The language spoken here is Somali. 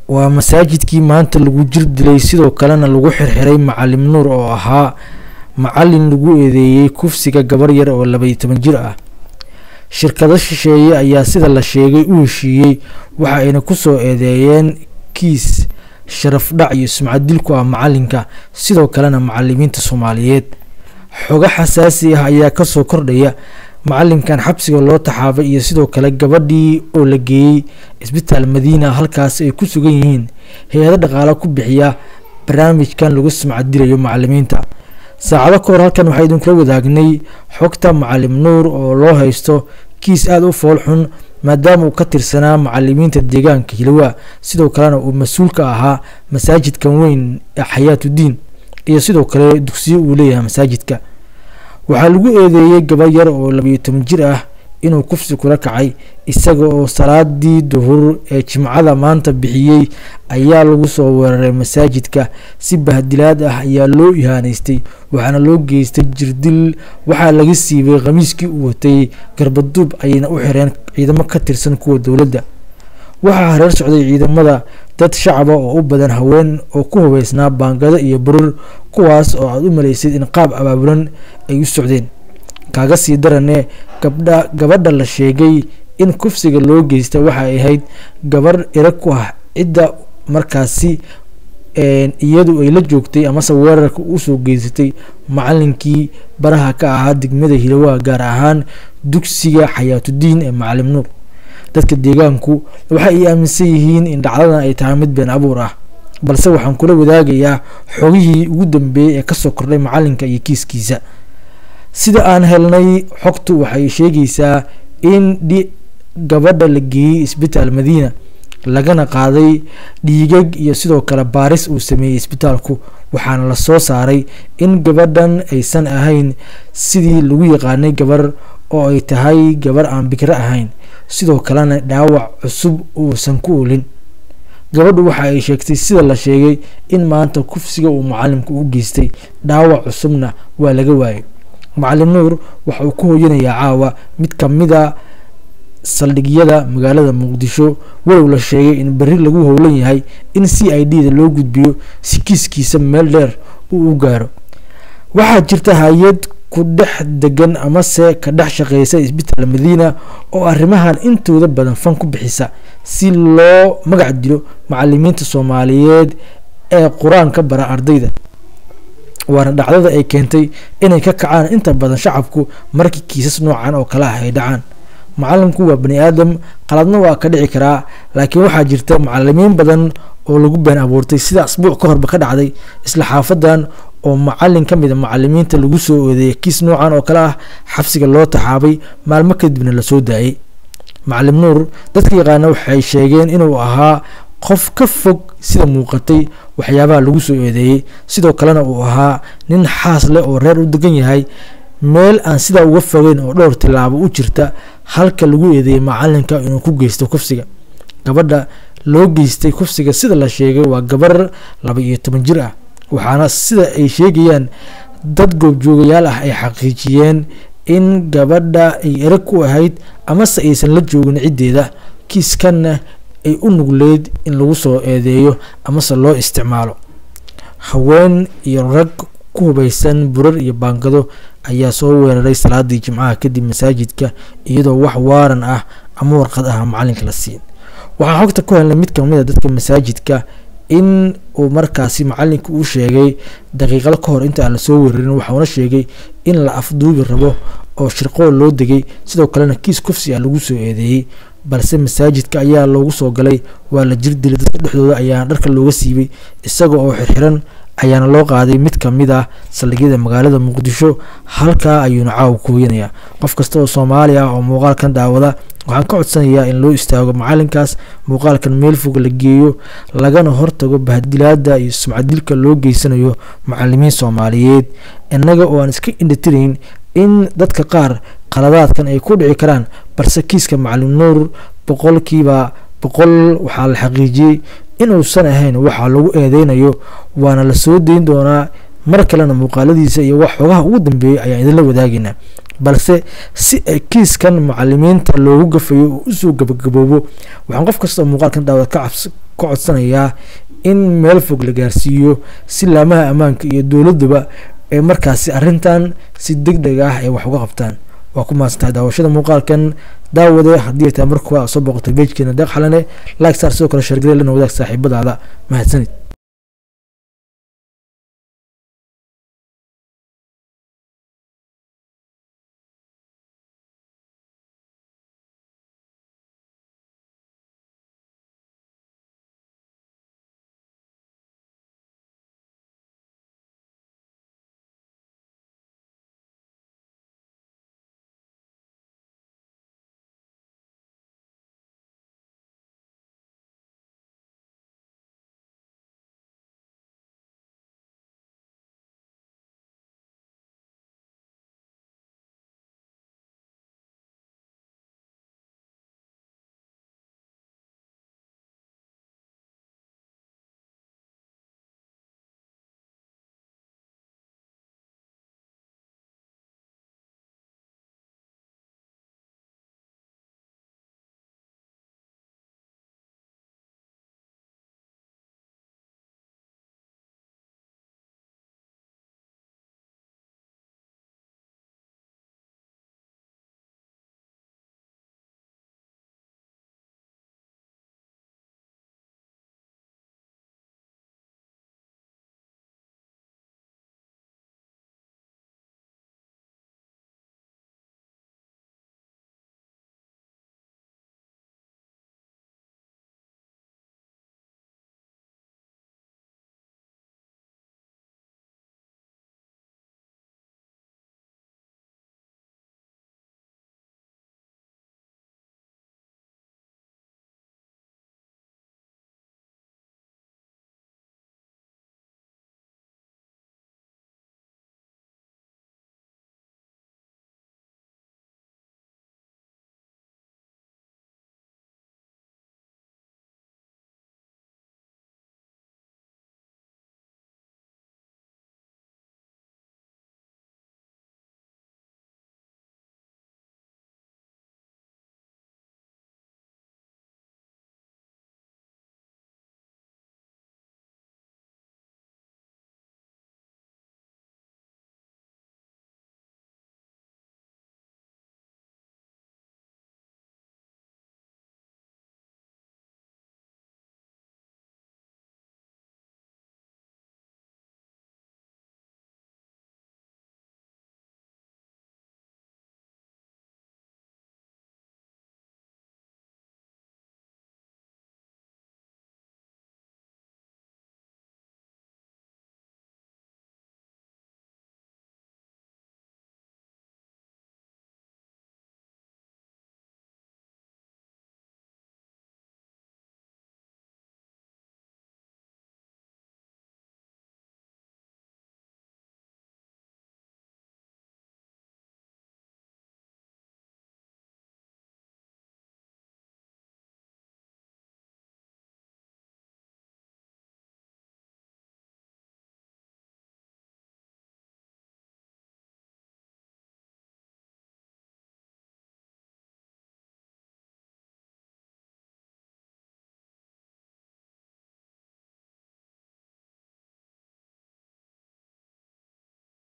waa masaajidkii maanta lagu jir dilay sidoo kalena lagu xirxiray macalim nuur oo ahaa macalin lagu eedeeyey kufsiga gabar yar oo labaiyo toban jir ah shirkado shisheeye ayaa sida la sheegay u heshiiyey waxa ayna kusoo eedeeyeen kiis sharaf dhac iyo sumcadil ku ah macalinka sidoo kalena macalimiinta soomaaliyeed xogo xasaasi ah ayaa kasoo kordhaya macalinkan xabsiga loo taxaabay iyo sidoo kale gabadhii oo la geeyey isbitaal madiina halkaas ay ku sugan yihiin hay-ado dhaqaalo ku bixiya barnaamijkan lagu sumcadilayo macalimiinta saacado ka hor halkan waxaa idinkula wadaagnay xogta macalim nuur oo loo haysto kiis aada u fool xun maadaama uu ka tirsanaa macalimiinta deegaanka hilowa sidoo kalena uu mas-uul ka ahaa masaajidkan weyn ee xayaatudiin iyo sidoo kale dugsiyo uu leeyahay masaajidka waxaa lagu eedeeyey gabar yar oo labayo toban jir ah inuu kufsi kula kacay isaga oo salaadii duhur ee jimcada maanta bixiyey ayaa lagu soo weeraray masaajidka si bahdilaad ah ayaa loo ihaaneystay waxaana loo geystay jirdil waxaa laga siibay khamiiskii uu watay garbaduub ayayna u xireen ciidamo ka tirsan kuwa dowladda waxaa hareer socday ciidamada dad shacaba oo u badan haween oo ku hubeysnaa baangado iyo burur kuwaas oo aada u malaysid in qaab abaabulan ay u socdeen kaaga sii darane gabdha gabadha la sheegay in kufsiga loo geysta waxa ay ahayd gabar irag ku ah cidda markaasi iyadu ay la joogtay amase weerarka usoo geysatay macalinkii baraha ka ahaa degmada hilowa gaar ahaan dugsiga xayaatudiin ee macalim nuur dadka deegaanku waxa ay aaminsan yihiin in dhacdadan ay tahay mid been abuur ah balse waxaan kula wadaagayaa xogihii ugu dambeeyey ee kasoo kordhay macalinka iyo kiiskiisa sida aan helnay xogtu waxay sheegaysaa in gabadha la geeyey isbitaal madiina lagana qaaday dhiigag iyo sidoo kale baaris uu sameeyey isbitaalku waxaana la soo saaray in gabadhan aysan ahayn sidii lagu yaqaanay gabar oo ay tahay gabar aan bikro ahayn sidoo kalena dhaawac cusub uusan ku olin gabadhu waxa ay sheegtay sida la sheegay in maanta kufsiga uu macalimku u geystay dhaawac cusubna waa laga waayay macalim nuur waxa uu ku hooyanayaa caawa mid kamida saldhigyada magaalada muqdisho walow la sheegay in berri lagu howlan yahay in c i d da loo gudbiyo si kiiskiisa meel dheer uu u gaaro waxaa jirta hay-ad ku dhex degan amase ka dhex shaqeysa isbitaal madiina oo arrimahan intooda badan fan ku bixisa si loo magac dilo macalimiinta soomaaliyeed ee qur-aanka bara ardayda waana dhacdada ay keentay inay ka kacaan inta badan shacabku markii kiisas noocan oo kale ah ay dhacaan macalimku waa bani aadam qaladna waa ka dhici karaa laakiin waxaa jirta macalimiin badan oo lagu been abuurtay sida asbuuc ka horba ka dhacday isla xaafadan oo macalin ka mid a macalimiinta lagu soo oodeeyay kiis noocan oo kale ah xabsiga loo taxaabay maalmo kadibna lasoo daayay macalim nuur dadka yaqaana waxay sheegeen inuu ahaa qof ka fog sida muuqatay waxyaabaha lagu soo eedeeyey sidoo kalena uu ahaa nin xaas leh oo reer u degan yahay meel aan sidaa uga fogeyn oo dhowr tilaabo u jirta halka lagu eedeeyey macalinka inuu ku geysto kufsiga gabadha loo geystay kufsiga sida la sheegay waa gabar laba iyo toban jir ah waxaana sida ay sheegayaan dad goobjoogayaal ah ay xaqiijiyeen in gabadha ay erag ku ahayd amase aysan la joogin ciddeeda kiiskanna ay u nugleyd in lagu soo eedeeyo amase loo isticmaalo haween iyo rag ku hubaysan burar iyo baangado ayaa soo weeraray salaadii jimcaha kadib masaajidka iyadoo wax waaran ah ama warqad ah macalinka la siin waxaan xogta ku helnay mid kamid a dadka masaajidka in uu markaasi macalinka uu sheegay daqiiqado ka hor inta aan lasoo weerarin waxauna sheegay in la afduubi rabo oo shirqool loo degay sidoo kalena kiis kufsi ah lagu soo eedeeyey balse masaajidka ayaa loogu soo galay waa la jir dilay dadka dhexdooda ayaana dharka looga siibay isaga oo xirxiran ayaana loo qaaday mid kamid ah saldhigyada magaalada muqdisho halkaa ayuuna caawa ku hoyanayaa qof kasta oo soomaali ah oo muuqaalkan daawada waxaan ka codsanayaa in loo istaago macalinkaas muuqaalkan meel fog la geeyo lagana hortago bahdilaada iyo sumcadilka loo geysanayo macalimiin soomaaliyeed innaga oo aan iska indhatirayn in dadka qaar qaladaadkan ay ku dhici karaan balse kiiska macalim nuur boqolkiiba boqol waxaa la xaqiijiyey inuusan ahayn waxaa lagu eedeynayo waana la soo dayn doonaa mar kalena muuqaaladiisa iyo wax xogaha ugu dambeeyay ayaan idinla wadaagaynaa balse si ay kiiskan macalimiinta loogu gafayo oo usoo gabagaboobo waxaan qof kastoo muuqaalkan daawad ka codsanayaa in meel fog la gaarsiiyo si laamaha ammaanka iyo dowladuba ee markaasi arrintan si deg deg ah ay wax uga qabtaan waa ku mahadsantahay daawashada muuqaalkan daawade haddii ay tahay markuwa soo booqotay bejkeena deeq xalane like star sidoo kale shargale lana wadaag saaxiibadaada mahadsanid